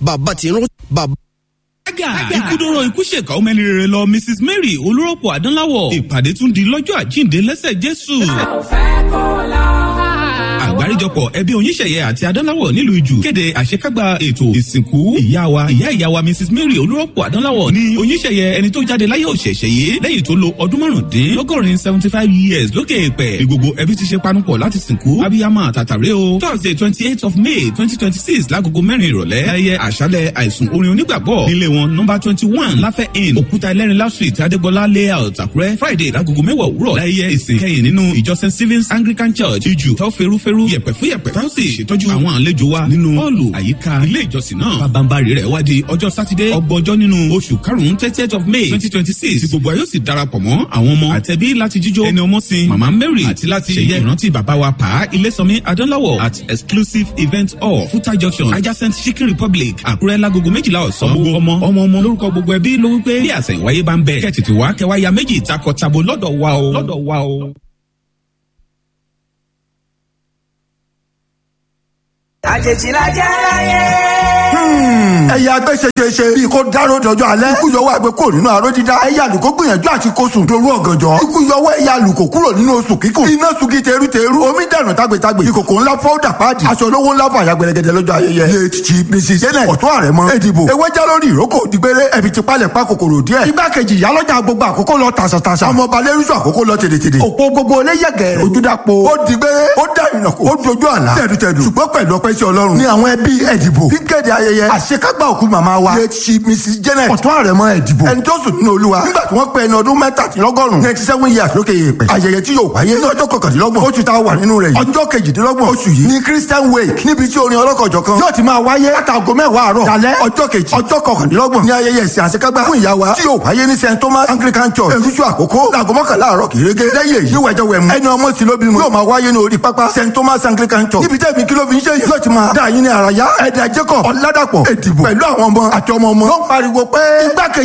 bàbá tí ń rán bàbá. Aga ikúdóró ikú ṣèkà ọmọ ẹni rere lọ Mrs Mary olórọ́pọ̀ Adánláwọ̀ ìpàdé tún di lọ́jọ́ àjíǹde lẹ́sẹ̀ Jésù. Àgbáríjọpọ̀ ẹbí oníṣẹ̀yẹ àti Adánláwọ̀ nílùú Ìjù kéde àṣekágbá ètò ìsìnkú ìyá wa ìyá ìyá wa Mrs Mary olórọ́pọ̀ Adánláwọ̀ ní oníṣẹ̀yẹ ẹni tó jáde láyé òṣèṣẹ̀ yìí lẹ́yìn tó lo ọdún márùndínlọ́gọ́rin seventy five years lókè èpẹ̀ ní gbogbo ẹbí ti ṣe panupọ̀ láti sìnkú abiyamọ àtàtàrẹ o Thursday twenty eight of May twenty twenty six lágogo mẹ́rin ìrọ̀lẹ́ ayẹyẹ àṣálẹ̀ àìsùn orin onígbàgbọ́ nílé wọn nọmba twenty one láfẹ́ inn òkúta ẹlẹ́rìnlá street adégbọlá layout àkúrẹ́ friday lágogo mẹ́wàá òwúrọ̀ láyé ìsìn kẹ́yìn nínú ìjọ st stephen's anglican church ìjù tó ferúferú yẹ̀pẹ̀ fún yẹ̀pẹ̀ tó sì ṣètọ́jú àwọn àlejò wa nínú họ́ọ̀lù àyíká ilé ìjọsìn náà pabambari rẹ̀ wá di ọjọ́ sátidé ọgbọ̀njọ́ nínú oṣù karùn-ún thirtieth of may twenty twenty six tí gbogbo ayọ́ sì darapọ̀ mọ́ àwọn ọmọ àtẹ̀bí láti jíjó ẹni ọmọ sin mama mary àti láti ṣẹ̀yẹ ìrántí bàbá wa pa ilésànmí adánláwọ̀ at exclusive event hall futa junction adjacent chicken republic àkúrẹ́ lágogo méjìlá ọ̀sán gbogbo ọmọ ọmọ ọmọ lórúkọ gbogbo ẹbí ló wípé bí àṣẹ̀yìnwáyé bá ń bẹ̀ kẹ́ tètè wá kẹwàá ya méjì takọ tabo lọ́dọ̀ wa o lọ́dọ̀ wa o. àjèjì la jẹ́ láyé. ẹ̀yà agbẹ́sẹ̀ṣẹṣe bíi kó dáró dọjọ́ alẹ́ ikú yọwọ́ àgbẹ̀ kúrò nínú aró dídá ẹ̀yà àlùkò gbìyànjú àti kó sùn dorú ọ̀gànjọ́ ikú yọwọ́ ẹ̀yà àlùkò kúrò nínú oṣù kíkùn iná sugi teruteru omi dànù tágbétágbé ìkòkò ńlá fọ́ọ̀dà páàdì aṣọ olówó ńlá fún àyà gbẹlẹgẹdẹ lọ́jọ́ ayẹyẹ late chief mrs janet ọ̀tún ààrẹ mọ́ èdìbò ewé já lórí ìrókò dìgbére ẹ̀bì ti palẹ̀ pa kòkòrò díẹ̀ igbákejì ìyálọ́jà gbogbo àkókò lọ tàṣàtàṣà ọmọọba lẹ́rúṣọ àkókò lọ tèdètèdè òpó gbogbo oléyẹ̀gẹ̀ ojúdàpọ̀ ó dìgbére ó dà ìnàkó ó dojú àlá tẹ̀dùtẹ̀dù ṣùgbọ́n pẹ̀lú ọpẹ́ sí ọlọ́run ní àwọn ẹbí ẹ̀dìbò fíkéde ayẹyẹ àṣekágbá òkú màmá wa late chief mrs janet ọ̀tún ààrẹ mọ́ ẹ̀dìbò ẹni tó sùn nínú olúwa nígbà tí wọ́n pé ẹni ọdún mẹ́tàdínlọ́gọ́rùn ninety seven years lókè èèpẹ̀ ayẹyẹ tí yóò wáyé ní ọjọ́ kọkàndínlọ́gbọ̀n oṣù tá a wà nínú rẹ̀ yìí ọjọ́ kejìdínlọ́gbọ̀n oṣù yìí ní christian wake níbi tí orin ọlọ́kọ̀jọ̀ kan yóò ti máa wáyé látago mẹ́wàá àárọ̀ dalẹ́ ọjọ́ kejì ọjọ́ kọkàndínlọ́gbọ̀n ní ayẹyẹ ìsìn àṣekágbá fún ìyá wa tí yóò wáyé ní st thomas anglican church èrúṣu àkókò láago mọ́kànlá àárọ̀ kérégé lẹ́yìn èyí wẹ̀jẹ̀ wẹ̀mú ẹni ọmọ sí lóbi mu yóò máa wáyé ní orí pápá st thomas anglican church níbi tẹ́ẹ̀mí kí ló fi ń ṣe yìí yóò ti máa dá yín ní àràyá ẹ̀dà jacob ọ̀làdàpọ̀ èdìbò pẹ̀lú àwọn ọmọ àti ọmọ ọmọ ló ń pariwo pé igbákejì